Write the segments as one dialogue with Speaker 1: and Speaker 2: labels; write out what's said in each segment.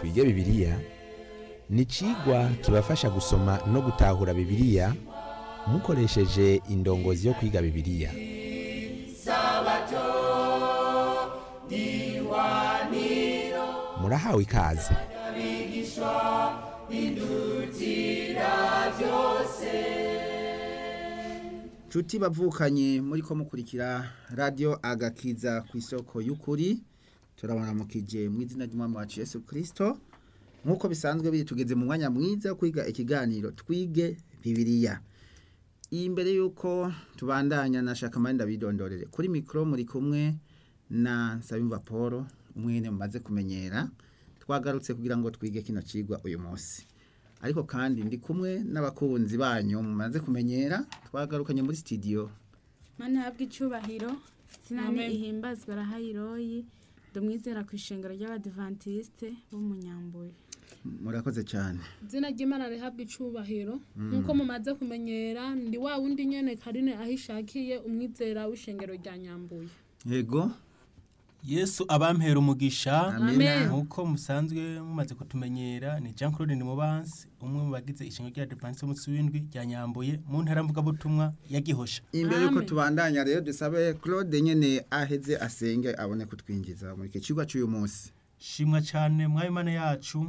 Speaker 1: twige bibiliya ni icigwa kibafasha gusoma no gutahura bibiliya mukoresheje indongozi yo kwiga bibiliya murahawe ikaze
Speaker 2: Cuti bavukanye muri ko mukurikira radio agakiza ku isoko y'ukuri turabaramukije mu izina ry'umwami wacu Yesu Kristo nkuko bisanzwe biri tugeze mu mwanya mwiza wo kwiga ikiganiro twige bibiliya imbere yuko tubandanya nashaka mari ndabidondorere kuri mikro muri kumwe na Nsabimva Paul umwene mumaze kumenyera twagarutse kugira ngo twige kino cigwa uyu munsi ariko kandi ndi kumwe n'abakunzi banyu mumaze kumenyera twagarukanye muri studio
Speaker 3: Mana habwa icubahiro sinani ihimbazwa rahayiroyi ndumwizera ku ishengero ry'abadivantiste b'umunyambuye
Speaker 2: murakoze cyane
Speaker 4: izina ry'imana rihabwa icubahiro nk'uko mumaze kumenyera ndi wa wundi nyene karine aho ishakiye umwizera w'ishengero rya nyambuye
Speaker 2: yego
Speaker 5: Yesu abampera umugisha
Speaker 2: Amen.
Speaker 5: nkuko musanzwe mumaze kutumenyera ni Jean Claude Nimubansi umwe mu bagize ishingo rya Advance umunsi w'indwi rya Nyambuye mu ntara mvuga butumwa ya Gihosha
Speaker 2: imbere yuko
Speaker 4: Amen.
Speaker 2: tubandanya rero dusabe Claude nyene aheze asenge abone kutwinjiza muri iki cigwa cy'uyu munsi
Speaker 5: shimwa cyane mwami mana yacu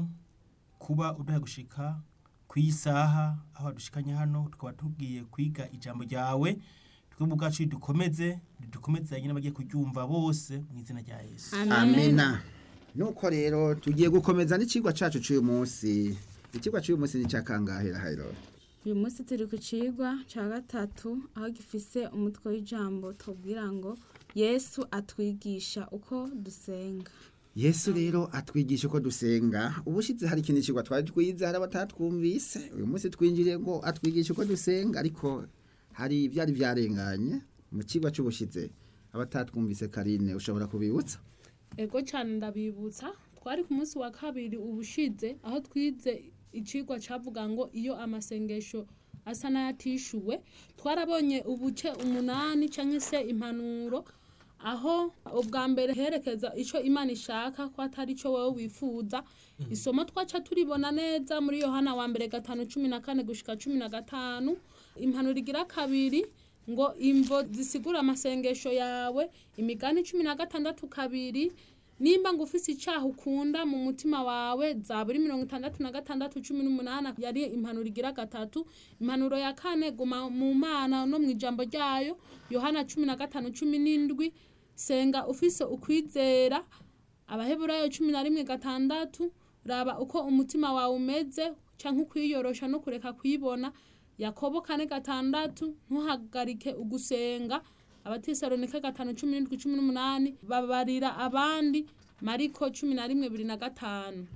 Speaker 5: kuba uduha gushika ku isaha aho dushikanye hano tukaba tugiye kwiga ijambo ryawe twebwe ubwacu dukomeze dukomezanye n'abagiye kuryumva bose mu izina rya Yesu
Speaker 2: amena nuko rero tugiye gukomeza n'icigwa cacu cy'uyu munsi ikigwa cy'uyu munsi ni cakangahera hayro
Speaker 3: uyu munsi turi ku cigwa ca gatatu aho gifise umutwe w'ijambo tubwira ngo yesu atwigisha uko dusenga
Speaker 2: Yesu rero atwigisha uko dusenga ubushize hari ikindi cigwa twari twiza hari abatatwumvise uyu munsi twinjiriye ngo atwigisha uko dusenga ariko hari ivyari vyarenganye mu cigwa c'ubushize abatatwumvise Karine ushobora kubibutsa
Speaker 4: ego cyane ndabibutsa twari ku munsi wa kabiri ubushize aho twize icigwa cavuga ngo iyo amasengesho asa n'ayatishuwe twarabonye ubuce umunani canke se impanuro aho ubwa mbere herekeza ico imana ishaka ko atari ico wowe wifuza isomo twaca turibona neza muri yohana wa mbere gatanu cumi na kane gushika cumi na gatanu impanuro igira kabiri ngo imvo zisigura amasengesho yawe imigani cumi na gatandatu kabiri nimba ngo ufise icaha ukunda mu mutima wawe zaburi mirongo itandatu na gatandatu cumi n'umunani yari impanuro igira gatatu impanuro ya kane guma mu mana no mu ijambo ryayo yohana cumi na gatanu cumi n'indwi senga ufise ukwizera abaheburayo cumi na rimwe gatandatu raba uko umutima wawe umeze canke ukwiyorosha no kureka kwibona yakobo kane gatandatu ntuhagarike ugusenga abatesalonike gatanu cumi n'indwi cumi n'umunani babarira abandi mariko cumi na rimwe bibiri na gatanu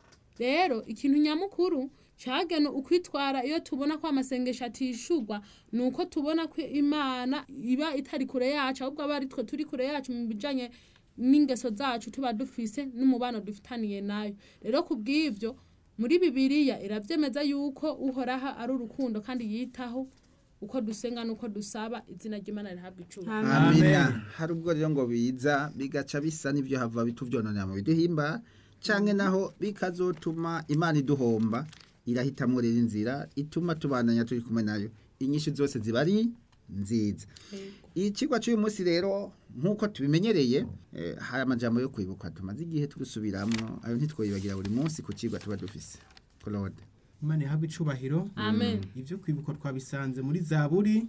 Speaker 4: rero ikintu nyamukuru cagena ukwitwara iyo tubona ko amasengesho atishurwa ni uko tubona ko imana iba itari kure yacu ahubwo aba ari twe turi kure yacu mu bijanye n'ingeso zacu tuba dufise n'umubano dufitaniye nayo rero ku bw'ivyo muri bibiliya iravyemeza yuko uhoraho ari urukundo kandi yitaho uko dusenga n'uko dusaba izina ry'imana rihabwa icubahiro
Speaker 2: amena hari ubwo rero ngo biza bigaca bisa n'ibyo hava bituvyononera mu biduhimba canke naho bikazotuma imana iduhomba irahitamwo rero inzira ituma tubandanya turi kumwe nayo inyinshi zose ziba ari nziza ikigwa cy'uyu munsi rero nk'uko tubimenyereye eh, hari amajambo yo kwibuka tumaze igihe tugusubiramwo ayo ntitwoyibagira buri munsi ku kigwa tuba dufise Claude
Speaker 5: Imana ihabwe icubahiro
Speaker 4: amen
Speaker 5: ibyo kwibuka twabisanze muri zaburi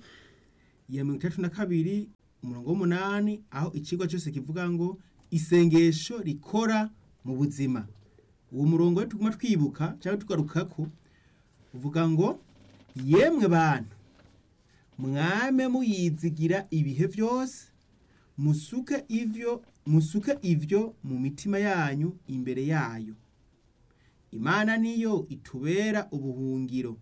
Speaker 5: ya mirongo itandatu na kabiri umurongo w'umunani aho ikigo cyose kivuga ngo isengesho rikora mu buzima uwo murongo rero tuguma twibuka cyangwa tugarukako uvuga ngo yemwe bantu mwame muyizigira ibihe byose musuke ivyo musuke ivyo mu mitima yanyu imbere yayo imana niyo itubera ubuhungiro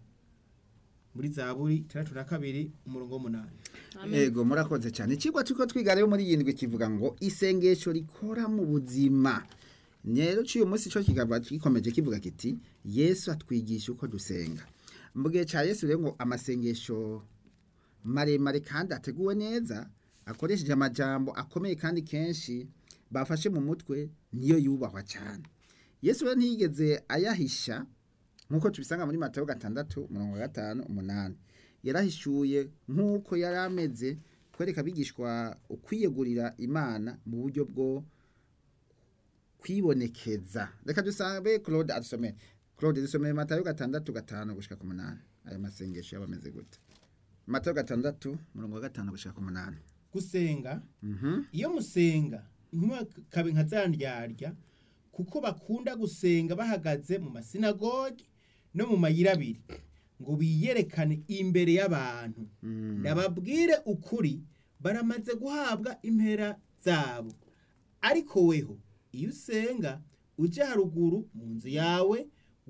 Speaker 5: muri zaburi itandatu na kabiri umurongo w'umunani
Speaker 2: Ego murakoze cyane ikigwa turiko twiga rero muri yindwi kivuga ngo isengesho rikora mu buzima rero cy'uyu munsi cyo kikaba gikomeje kivuga kiti yesu atwigisha uko dusenga mu gihe cya yesu rero ngo amasengesho maremare kandi ateguwe neza akoresheje amajambo akomeye kandi kenshi bafashe mu mutwe niyo yubahwa cyane yesu rero ntiyigeze ayahisha nk'uko tubisanga muri matayo gatandatu umurongo wa gatanu umunani yarahishuye nk'uko yari ameze kwereka abigishwa ukwiyegurira imana mu buryo bwo kwibonekeza reka dusabe claude adusomere claude dusomere matayo gatandatu gatanu gushika ku munani ayo masengesho yaba ameze gute matayo gatandatu umurongo wa gatanu gushika ku munani
Speaker 5: gusenga
Speaker 2: Mhm.
Speaker 5: iyo musenga ntimakabe nka za ndyarya kuko bakunda gusenga bahagaze mu masinagogi no mu mayira abiri ngo biyerekane imbere y'abantu ndababwire ukuri baramaze guhabwa impera zabo ariko weho iyo usenga uje haruguru mu nzu yawe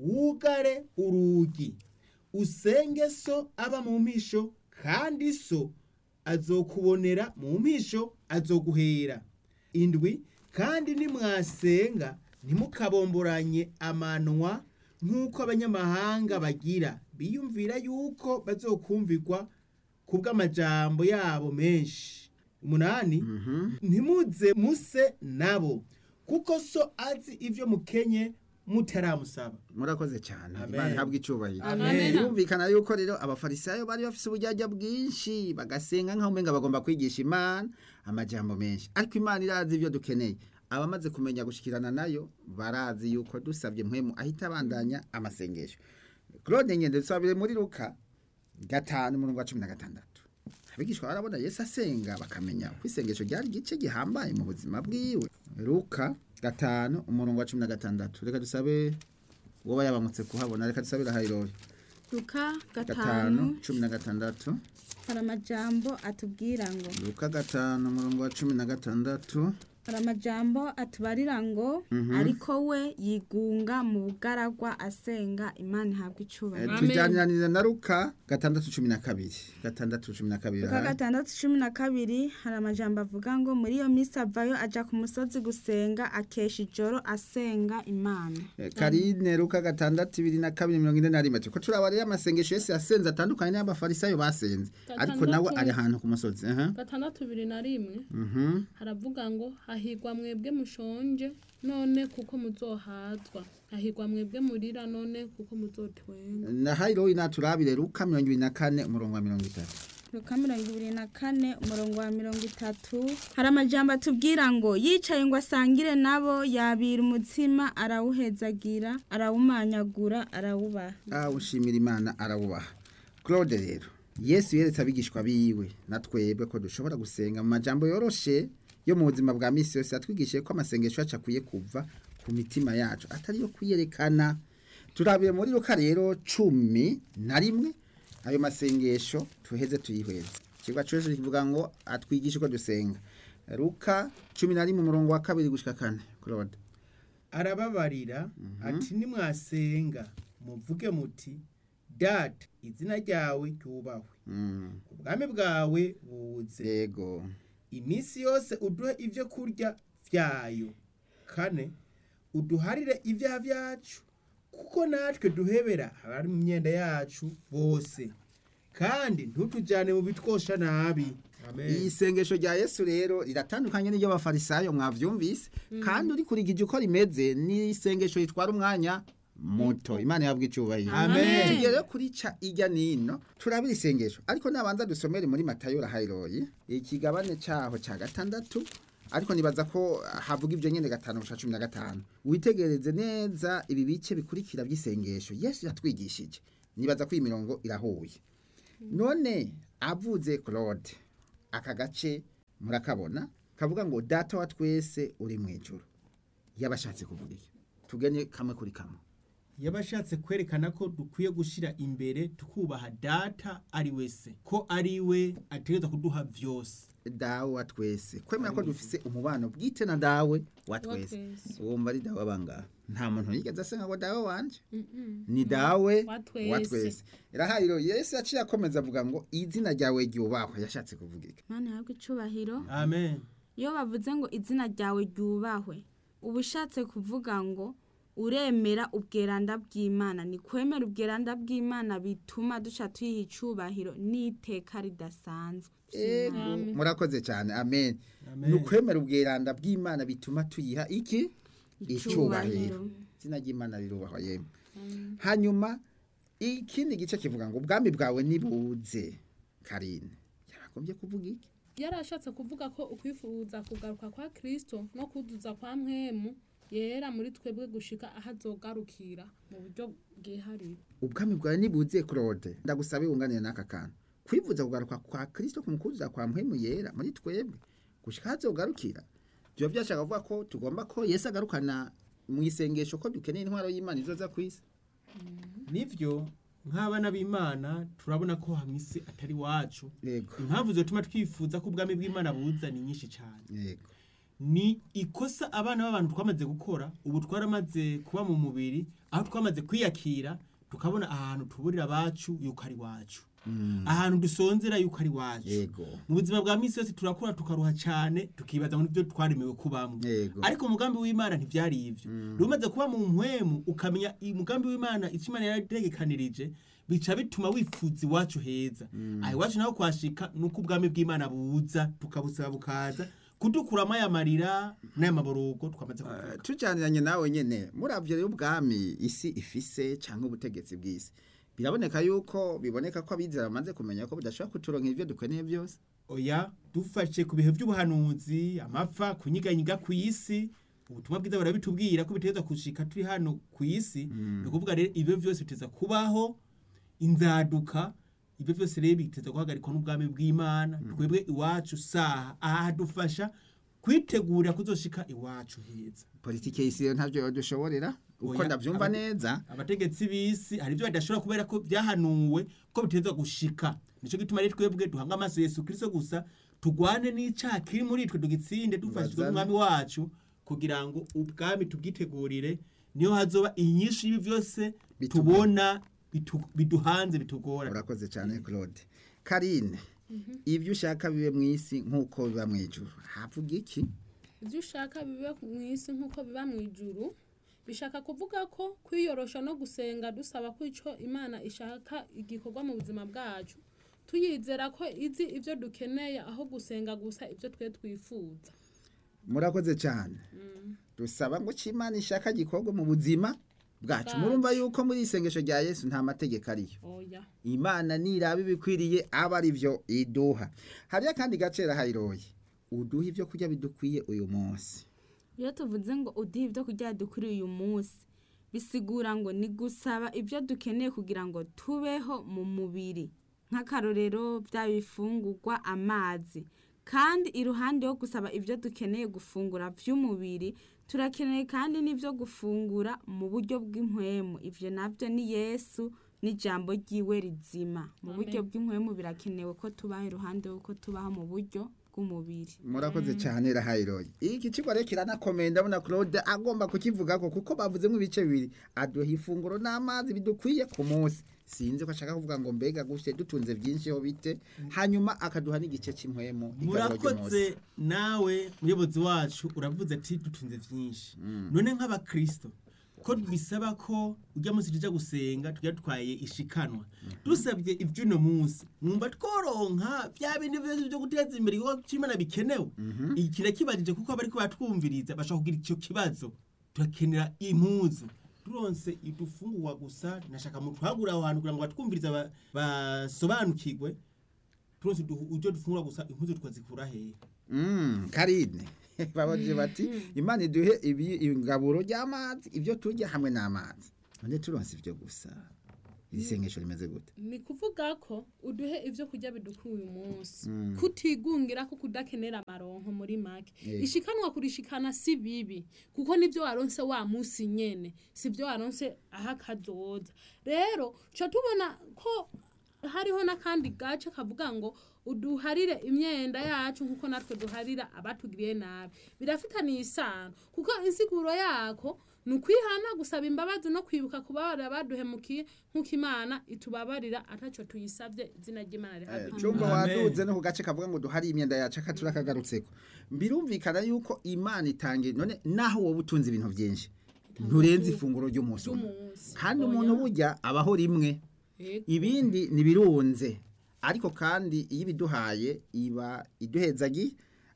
Speaker 5: wugare urugi usenge so aba mu mpisho kandi so azokubonera mu mpisho azoguhera indwi kandi nimwasenga ntimukabomboranye amanwa nk'uko abanyamahanga bagira biyumvira yuko bazokumvirwa ku bw'amajambo yabo menshi umunani ntimuze muse nabo kuko so azi ibyo mukenye mutaramusaba
Speaker 2: murakoze cyane
Speaker 5: Amen.
Speaker 2: imana ihabwa icyubahiro
Speaker 4: Amen.
Speaker 2: birumvikana yuko rero abafarisayo bari bafite uburyaryya bwinshi bagasenga nk'aho umenga bagomba kwigisha imana amajambo menshi ariko imana irazi ibyo dukeneye abamaze kumenya gushikirana nayo barazi yuko dusabye mpwemu ahita abandanya amasengesho claude ngende dusabire muri luka gatanu umurongo wa cumi na gatandatu abigishwa barabona yesu asenga bakamenya ko isengesho ryari igice gihambaye mu buzima bwiwe luka gatanu umurongo wa cumi na gatandatu reka dusabe woba yabamutse kuhabona reka dusabire hayirori
Speaker 3: luka
Speaker 2: gatanu
Speaker 3: gatanu
Speaker 2: cumi na gatandatu
Speaker 3: hari amajambo atubwira ngo
Speaker 2: luka gatanu umurongo wa cumi na gatandatu
Speaker 3: hari amajambo atubarira ngo ariko we yigunga mu bugaragwa asenga imana ihabwa
Speaker 2: Eh,
Speaker 3: icubahiro
Speaker 4: Amen.
Speaker 2: tujyaniraniza na luka gatandatu cumi na kabiri gatandatu cumi na kabiri
Speaker 3: luka
Speaker 2: aha.
Speaker 3: gatandatu cumi na kabiri hari amajambo avuga ngo muri iyo minsi avayo aja ku musozi gusenga akesha ijoro asenga imana
Speaker 2: Eh, karine luka gatandatu ibiri na kabiri mirongo ine na rimwe turiko turaba rero amasengesho yose yasenze atandukanye n'abafarisayo basenze ariko nawe
Speaker 4: Gatandatu.
Speaker 2: ari ahantu ku musozi aha.
Speaker 4: gatandatu bibiri na rimwe
Speaker 2: Mhm.
Speaker 4: haravuga ngo hahigwa mwebwe mushonje none kuko muzohazwa hahigwa mwebwe murira none kuko muzotwenga
Speaker 2: na hayirori naturabire luka mirongo ibiri na kane umurongo wa mirongo itatu
Speaker 3: luka mirongo ibiri na kane umurongo wa mirongo itatu hari amajambo atubwira ngo yicaye ngo asangire nabo yabira umutsima arawuhezagira arawumanyagura arawubaha
Speaker 2: ah ushimira imana arawubaha claude rero yesu yeretse abigishwa biwe na twebwe ko dushobora gusenga mu majambo yoroshe yo mu buzima bwa misi yose yatwigishije ko amasengesho yacu akwiye kuva ku mitima yacu atari yo kuyerekana turabire muri luka rero cumi na rimwe ayo masengesho tuheze tuyihweze ikigwa cyose kivuga ngo atwigishe uko dusenga luka cumi na rimwe umurongo wa kabiri gushika kane claude
Speaker 5: arababarira ati nimwasenga muvuge muti data izina ryawe ryubahwe
Speaker 2: Mm,
Speaker 5: ubwami bwawe buze
Speaker 2: yego
Speaker 5: iminsi yose uduhe ibyo kurya byayo kane uduharire ibyaha byacu kuko natwe duhebera abari mu myenda yacu bose kandi ntutujyane mu bitwosha nabi amen
Speaker 2: iyi sengesho rya yesu rero riratandukanye n'iryo bafarisayo mwavyumvise kandi uri kurigija uko rimeze ni isengesho ritwara umwanya muto imana yabwa icyubahiro
Speaker 5: Amen.
Speaker 2: tugiye rero kurica ijya nino turabira isengesho ariko nabanza dusomere muri matayo rahayiroyi ikigabane cyaho cya gatandatu ariko nibaza ko havuga ibyo nyine gatanu gushika cumi na gatanu witegereze neza ibi bice bikurikira by'isengesho yesu yatwigishije nibaza ko iyi mirongo irahuye none avuze claude aka gace murakabona kavuga ngo data wa twese uri mu ijuru yabashatse kuvuga iki tugene kamwe kuri kamwe
Speaker 5: yabashatse kwerekana ko dukwiye gushyira imbere tukubaha data ari wese ko ari we ategereza kuduha byose
Speaker 2: dawe wa twese kwemera ko dufise umubano bwite na dawe wa twese
Speaker 4: twese.
Speaker 2: wumva ari dawe abangaha nta muntu yigeze asenga ngo dawe wanje
Speaker 4: Mm-mm.
Speaker 2: ni dawe
Speaker 4: Wa twese.
Speaker 2: wa twese irahayiro yesu yaciye akomeza avuga ngo izina ryawe ryubahwe yashatse kuvuga iki
Speaker 3: imana ihabwa icubahiro
Speaker 5: amen
Speaker 3: iyo bavuze ngo izina ryawe ryubahwe uba ushatse kuvuga ngo uremera ubweranda bw'imana ni kwemera ubweranda bw'imana bituma duca tuyiha icubahiro n'iteka ridasanzwe
Speaker 2: Ego, murakoze cyane amen
Speaker 5: Amen.
Speaker 2: ni ukwemera ubweranda bw'imana bituma tuyiha iki
Speaker 3: Icubahiro.
Speaker 2: icubahiro izina ry'imana rirubahwa yemwe hanyuma ikindi gice kivuga ngo ubwami bwawe nibuze karine yaragombye kuvuga iki
Speaker 4: yarashatse kuvuga ko ukwifuza kugaruka kwa kristo no kuduza kwa mwemu yera muri twebwe gushika aho azogarukira mu buryo bwihariye
Speaker 2: ubwami bwawe nibuze claude ndagusabe wunganire n'aka kantu kwivuza kugaruka kwa kristo kumukuzuza kwa mpwemu yera muri twebwe gushika hazogarukira byo byashaka kuvuga ko tugomba ko yesu agarukana mu isengesho ko dukeneye intwaro y'imana izoza ku isi
Speaker 5: nivyo nk'abana b'imana turabona ko hamisi atari wacu
Speaker 2: yego
Speaker 5: impamvu zotuma twifuza ko ubwami bw'imana buza ni nyinshi cyane
Speaker 2: yego
Speaker 5: ni ikosa abana b'abantu twamaze gukora ubu twaramaze kuba mu mubiri aho twamaze kwiyakira tukabona ahantu tuburira abacu yuko ari wacu ahantu dusonzera yuko ari wacu
Speaker 2: yego
Speaker 5: mu buzima bwa minsi yose turakura tukaruha cyane tukibaza ngo nibyo twaremewe kubamo
Speaker 2: Yego.
Speaker 5: ariko umugambi w'imana ntibyari ibyo rero umaze kuba mu mpwemu ukamenya umugambi w'imana icyo imana yarategekanirije bica bituma wifuza iwacu heza aha iwacu naho kwashika ni uko ubwami bw'imana buza tukabusaba bukaza kudukuramo aya marira n'aya maborogo twamaze kuvuga
Speaker 2: tujaniranye nawe nyene muravyo rero ubwami isi ifise canke ubutegetsi bw'isi biraboneka yuko biboneka ko abizera bamaze kumenya ko budashobora kuturonka ivyo dukeneye byose
Speaker 5: oya dufashe ku bihe by'ubuhanuzi amapfa kunyiganyiga ku isi ubutumwa bwiza burabitubwira ko biteza gushika turi hano ku isi ni ukuvuga rero ibyo byose biteza kubaho inzaduka ibyo byose rero biteza guhagarikwa n'ubwami bw'imana twebwe iwacu saha aha hadufasha kwitegurira kuzoshika iwacu heza
Speaker 2: politike y'isi rero ntavyo dushoborera uko
Speaker 5: Oya,
Speaker 2: ndavyumva
Speaker 5: aba-
Speaker 2: neza
Speaker 5: abategetsi b'isi hari ibyo badashobora kubera ko byahanuwe ko biteza gushika nicyo gituma rero twebwe duhanga amaso yesu kirisito gusa tugwane n'icyaha kiri muri twe tugitsinde dufashijwe
Speaker 2: Bazane.
Speaker 5: n'umwami wacu kugira ngo ubwami tubwitegurire niyo hazoba inyinshi y'ibi byose
Speaker 2: Bitu-
Speaker 5: tubona bitu- biduhanze bitugora
Speaker 2: urakoze cyane claude karine ibyo ushaka bibe mu isi nk'uko biba mu ijuru havuga iki
Speaker 4: ibyo ushaka bibe mu isi nk'uko biba mu ijuru bishaka kuvuga ko kwiyorosha no gusenga dusaba ko icyo imana ishaka igikorwa mu buzima bwacu tuyizera ko izi ibyo dukeneye aho gusenga gusa ibyo twe twifuza
Speaker 2: murakoze cyane dusaba ngo icyo imana ishaka gikorwe mu buzima bwacu
Speaker 4: Bwacu.
Speaker 2: murumva yuko muri isengesho rya yesu nta mategeko ariyo
Speaker 4: oya
Speaker 2: imana niraba ibikwiriye aba ari byo iduha hariyo akandi gacera hayiroye uduha ibyo kurya bidukwiye uyu munsi
Speaker 3: iyo tuvuze ngo uduhe ibyo kurya dukuriye uyu munsi bisigura ngo ni gusaba ibyo dukeneye kugira ngo tubeho mu mubiri nk'akarorero bya bifungurwa amazi kandi iruhande yo gusaba ibyo dukeneye gufungura by'umubiri turakeneye kandi n'ibyo gufungura mu buryo bw'impwemu ibyo nabyo ni yesu n'ijambo ry'iwe rizima mu buryo bw'impwemu birakenewe ko tubaho iruhande y'uko tubaho mu buryo bw'umubiri
Speaker 2: murakoze cyane rahayiroye iki kigo rero kiranakomeye ndabona claude agomba kukivuga ko kuko bavuzemo ibice bibiri aduha ifunguro n'amazi bidukwiye ku munsi sinzi ko ashaka kuvuga ngo mbega gutya dutunze byinshi ho bite hanyuma akaduha n'igice cy'impwemu igarura ry'umunsi.
Speaker 5: murakoze nawe muyobozi wacu uravuze ati dutunze byinshi none nk'abakristo ko bisaba ko ujya munsi tujya gusenga tujya dutwaye ishikanwa dusabye iby'uno munsi mwumva tworonka bya bindi byose byo guteza imbere igikorwa cy'imana bikenewe iki kirakibajije kuko abari batwumviriza bashaka kugira icyo kibazo turakenera impuzu turonse idufungurwa gusa nashaka mu twagura aho hantu kugira ngo batwumviriza ba- basobanukirwe turonse udu- ujyo dufungura gusa impuzu twazikura hehe
Speaker 2: Mm, karine babajije bati imana iduhe ibi- ingaburo ry'amazi ibyo turya hamwe n'amazi none turonse ibyo gusa iri sengesho rimeze gute
Speaker 4: ni kuvuga ko uduhe ibyo kurya bidukwiye uyu munsi kutigungira ko kudakenera amaronko muri make
Speaker 2: Yego.
Speaker 4: ishikanwa kurishikana si bibi kuko nibyo waronse wa munsi nyene si byo waronse aho akazoza rero ca tubona ko hariho n'akandi gace kavuga ngo uduharire imyenda yacu nk'uko natwe duharira abatugiriye nabi birafitaniye isano kuko insiguro yako ni ukwihana gusaba imbabazi no kwibuka kubabarira abaduhemukiye nk'uko imana itubabarira ataco tuyisabye izina ry'imana rihabwe
Speaker 2: cyumba
Speaker 5: Amen.
Speaker 2: waduze no ku gace kavuga ngo duhari imyenda yacu akatura kagarutseko birumvikana yuko imana itangira none naho wowe utunze ibintu byinshi nturenze ifunguro ry'umunsi umwe
Speaker 4: ry'umunsi
Speaker 2: kandi umuntu burya abaho rimwe
Speaker 4: Yego.
Speaker 2: ibindi ntibirunze ariko kandi iyo ibiduhaye iba iduhezagi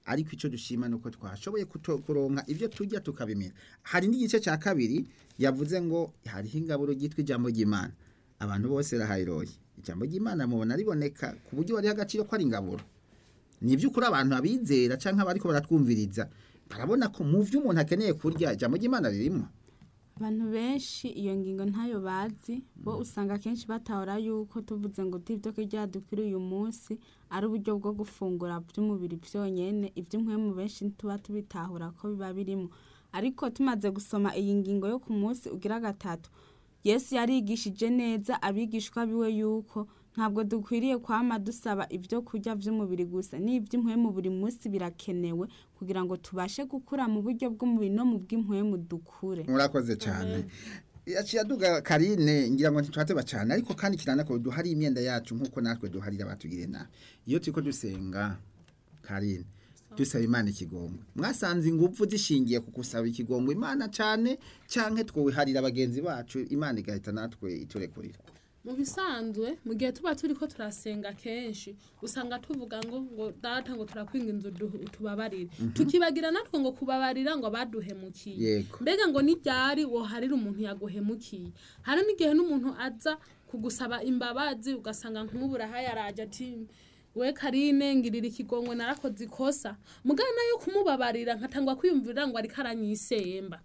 Speaker 2: ariko icyo dushima ni uko twashoboye kuto- kuronka ibyo turya tukabimira hari n'igice cya kabiri yavuze ngo hariho ingaburo ryitwa ijambo ry'imana abantu bose rahayiroye ijambo ry'imana mubona riboneka ku buryo bariho agaciro ko ari ingaburo ni iby'ukuri abantu abizera cyangwa abariko baratwumviriza barabona ko mu byo umuntu akeneye kurya ijambo ry'imana ririmo
Speaker 3: abantu benshi iyo ngingo ntayo bazi bo usanga akenshi batahora yuko tuvuze ngo tibyo kurya dukwiriye uyu munsi ari uburyo bwo gufungura by'umubiri byonyine iby'impwemu benshi tuba tubitahura ko biba birimo ariko tumaze gusoma iyi ngingo yo ku munsi ugira gatatu yesu yarigishije neza abigishwa biwe yuko ntabwo dukwiriye kwama dusaba ibyo kurya by'umubiri gusa n'iby'impwemu buri munsi birakenewe kugira ngo tubashe gukura mu buryo bw'umubiri no mu bw'impwemu dukure
Speaker 2: murakoze cyane yaciye aduga karine ngira ngo ntitwateba cyane ariko kandi kirana ko duhari imyenda yacu nk'uko natwe duharira abatugire nabi iyo turiko dusenga karine dusaba imana ikigongwe mwasanze ingufu zishingiye ku gusaba ikigongwe imana cyane cyangwa twowiharira bagenzi bacu imana igahita natwe iturekurira
Speaker 4: mu bisanzwe mu gihe tuba turi ko turasenga kenshi usanga tuvuga ngo ngo data ngo turakwinga inzu du- tubabarire tukibagira natwe ngo kubabarira ngo baduhemukiye
Speaker 2: Yego.
Speaker 4: mbega ngo n'iryari woharira umuntu yaguhemukiye hari n'igihe n'umuntu aza kugusaba imbabazi ugasanga nk'ubu urahayaraje ati we karine ngirira ikigongwe narakoze ikosa mugana yo kumubabarira nkatangwa kwiyumvira ngo ariko aranyisemba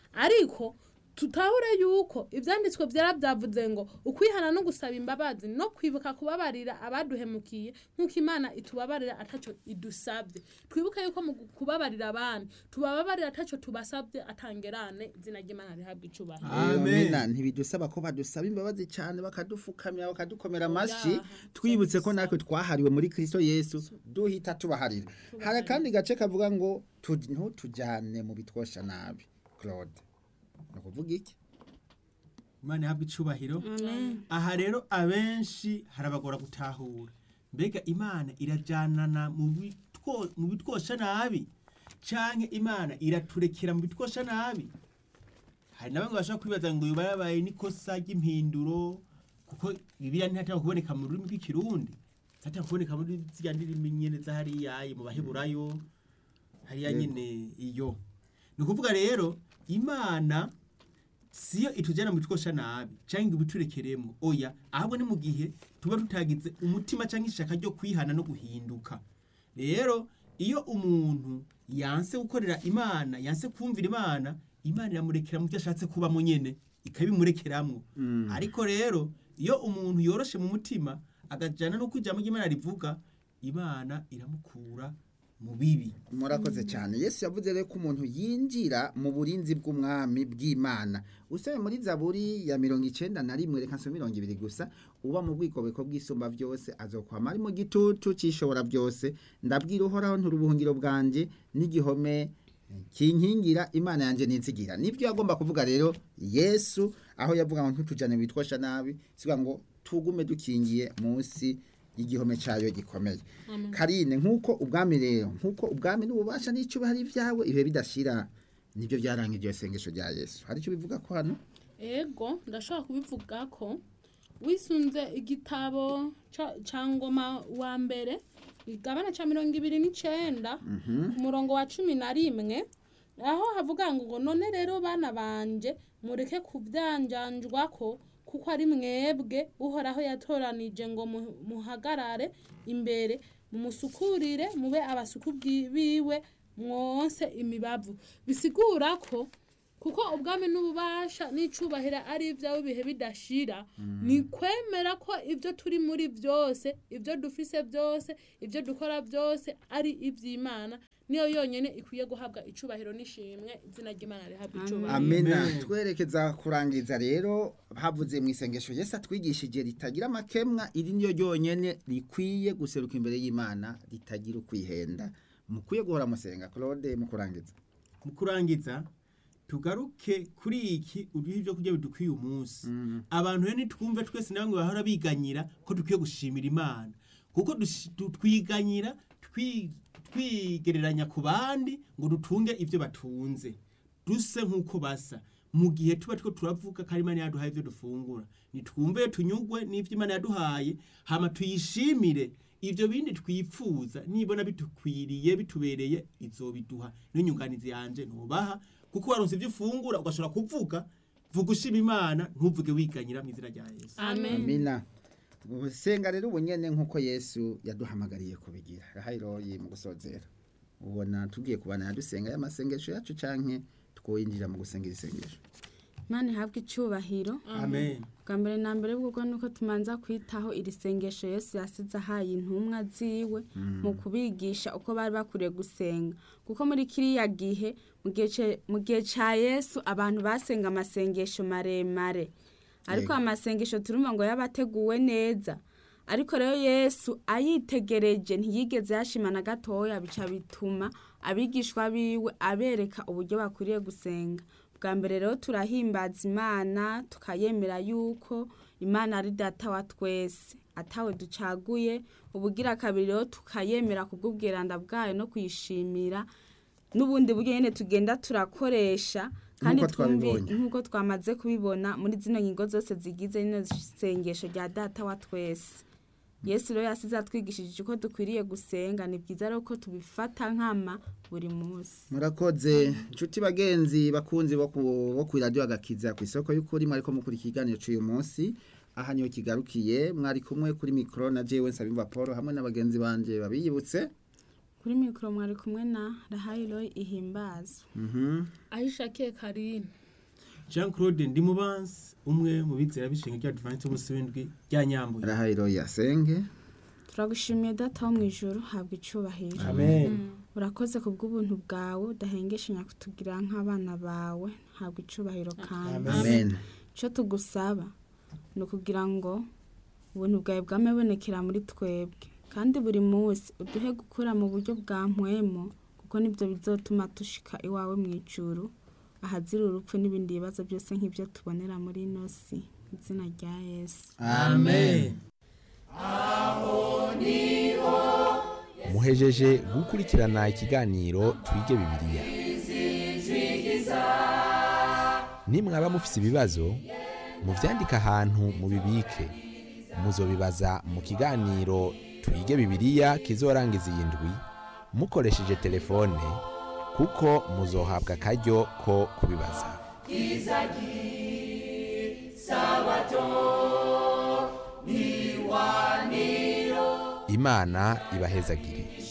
Speaker 4: ariko tutahure yuko ibyanditswe byara byavuze ngo ukwihana no gusaba imbabazi no kwibuka kubabarira abaduhemukiye nk'uko imana itubabarira atacyo idusabye twibuke yuko mu kubabarira abandi tubababarira atacyo tubasabye atangerane izina ry'imana rihabwa icubahiro
Speaker 5: Amen.
Speaker 2: Amena, ntibidusaba ko badusaba imbabazi cyane bakadufukamira bakadukomera amashyi
Speaker 4: Oya,
Speaker 2: twibutse ko natwe twahariwe muri kristo yesu duhita tubaharira hari akandi gace kavuga ngo tu- ntutujyane mu bitwosha nabi claude ni ukuvuga iki
Speaker 5: imana ihabwa icubahiro aha rero abenshi harabagora gutahura mbega imana irajanana mu bitwo- mu bitwosha nabi canke imana iraturekera mu bitwosha nabi hari na bamwe bashobora kwibaza ngo yoba yabaye n'ikosa ry'impinduro kuko bibiliya ntihatanga kuboneka mu rurimi rw'ikirundi hatanga kuboneka muri ziriya ndimi nyene zahariyaye mu baheburayo hariya nyene iyo ni ukuvuga rero imana siyo itujyana mu bitwosha nabi cyangwa ngo ibiturekeremo oya ahubwo ni mu gihe tuba tutagize umutima cyangwa ishaka ryo kwihana no guhinduka rero iyo umuntu yanse gukorera imana yanse kumvira imana imana iramurekera mu byo ashatse kubamo nyene ikabimurekeramo ariko rero iyo umuntu yoroshe mu mutima agajyana no ijambo ry'imana rivuga imana iramukura mu bibi
Speaker 2: murakoze cyane yesu yavuze rero ko umuntu yinjira mu burinzi bw'umwami bw'imana usome muri zaburi ya mirongo icenda na rimwe reka nsome mirongo ibiri gusa uba mu bwikobeko bw'isumba byose azokwama ari mu gitutu cyishobora byose ndabwira uhoraho nturubuhungiro bwanjye n'igihome kinkingira imana yanjye ninzigira nibyo yagomba kuvuga rero yesu aho yavuga ngo ntutujane bitwosha nabi sivuga ngo tugume dukingiye munsi y'igihome cyayo gikomeye karine nk'uko ubwami rero nk'uko ubwami n'ububasha n'icyubahiro ibyawe ibihe bidashira nibyo byaranga iryo sengesho rya yesu hari icyo bivuga ko hano
Speaker 4: ego ndashobora kubivuga ko wisunze igitabo ca- ca ngoma wa mbere igabana ca mirongo ibiri n'icenda ku murongo wa cumi na rimwe aho havuga ngo none rero bana banje mureke kubyanjanjwako kuko ari mwebwe uhoraho yatoranije ngo mu- muhagarare imbere mumusukurire mube abasuku bwi- biwe mwonse imibavu bisigura ko kuko ubwami n'ububasha n'icubahiro ari ibyawe ibihe bidashira ni kwemera ko ibyo turi muri byose ibyo dufise byose ibyo dukora byose ari iby'imana niyo yonyine ikwiye guhabwa icubahiro n'ishimwe izina ry'imana rihabwa icubahiro
Speaker 2: amena
Speaker 5: Amen.
Speaker 2: twerekeza kurangiza rero havuze mu isengesho yesu atwigishije ritagira amakemwa iri niyo ryonyine rikwiye guseruka imbere y'imana ritagira ukwihenda mukwiye guhora musenga claude mu kurangiza
Speaker 5: mu kurangiza tugaruke kuri iki uduhe ibyo kurya bidukwiye umunsi abantu rero nitwumve twese na bamwe bahora biganyira ko dukwiye gushimira imana kuko dushi- du- twiganyira twi- twigereranya ku bandi ngo dutunge ibyo batunze duse nk'uko basa mu gihe tuba two turavuga ko ari imana yaduhaye ibyo dufungura nitwumve tunyugwe n'ibyo imana yaduhaye hama tuyishimire ivyo bindi twipfuza nibona bitukwiriye bitubereye izobiduha n'inyunganizi yanje nubaha kuko waronse ivyo ufungura ugashobora kuvuga vuga ushima imana ntuvuge wiganyira mu izina rya yesu
Speaker 4: amen
Speaker 2: amina usenga rero ubunyene nk'uko yesu yaduhamagariye kubigira rahayiroyi mu gusozera ubona tugiye kubana yadusenga y'amasengesho yacu canke twoyinjira mu gusenga isengesho
Speaker 3: imana ihabwe icubahiro
Speaker 5: amen
Speaker 3: bwa mbere na mbere bw'ubwo nuko tumanza kwitaho iri sengesho yesu yasize ahaye intumwa ziwe mu kubigisha uko bari bakwiriye gusenga kuko muri kiriya gihe mu gihe ce- mu gihe ca yesu abantu basenga amasengesho maremare ariko
Speaker 2: Yego.
Speaker 3: amasengesho turumva ngo yabateguwe neza ariko rero yesu ayitegereje ntiyigeze yashima na gatoya bica bituma abigishwa biwe abereka uburyo bakwiriye gusenga bwa mbere rero turahimbaza imana tukayemera yuko imana ari data wa twese atawe ducaguye ubugira kabiri rero tukayemera kubw'ubwiranda bwayo no kuyishimira n'ubundi buryo nyine tugenda turakoresha kandi
Speaker 2: Nk'uko
Speaker 3: twumvi
Speaker 2: twabibonye.
Speaker 3: nk'uko twamaze kubibona muri zino ngingo zose zigize rino sengesho rya data wa twese yesu rero yasize atwigishije uko dukwiriye gusenga ni byiza rero ko tubifata nkama buri munsi
Speaker 2: murakoze inshuti bagenzi bakunzi bo ku- bo ku radio agakiza ku isoko y'ukuri mwariko mukuri ikiganiro cy'uyu munsi aha niho kigarukiye mwari kumwe kuri mikoro na jewe nsabimva paul hamwe n'abagenzi banje babiyibutse
Speaker 3: kuri mikoro mwari kumwe na rahayiroyi ihimbazwa
Speaker 2: Mhm.
Speaker 4: ahishakiye karine
Speaker 5: jean claude ndimubansi umwe mu bizera b'ishinga rya advance umunsi w'indwi rya nyambuye
Speaker 2: rahayiro yasenge
Speaker 3: turagushimiye data wo mu ijoro habwa icubahiro
Speaker 5: amen
Speaker 3: urakoze ku bw'ubuntu bwawe udahengeshanya kutugira nk'abana bawe habwa icubahiro kandi
Speaker 2: amen
Speaker 3: icyo tugusaba ni ukugira ngo ubuntu bwawe bwamebonekera muri twebwe kandi buri munsi uduhe gukura mu buryo bwa mpwemo kuko nibyo bizotuma dushika iwawe mu ijuru ahazira urupfu n'ibindi bibazo byose nk'ibyo tubonera muri ino si mu izina rya yesu
Speaker 5: amen
Speaker 1: muhejeje gukurikirana ikiganiro twige bibiliya nimwaba mufise ibibazo muvyandike ahantu mubibike muzobibaza mu kiganiro twige bibiliya kizorangiza iyi ndwi mukoresheje telefone kuko muzohabwa akaryo ko kubibaza imana ibahezagire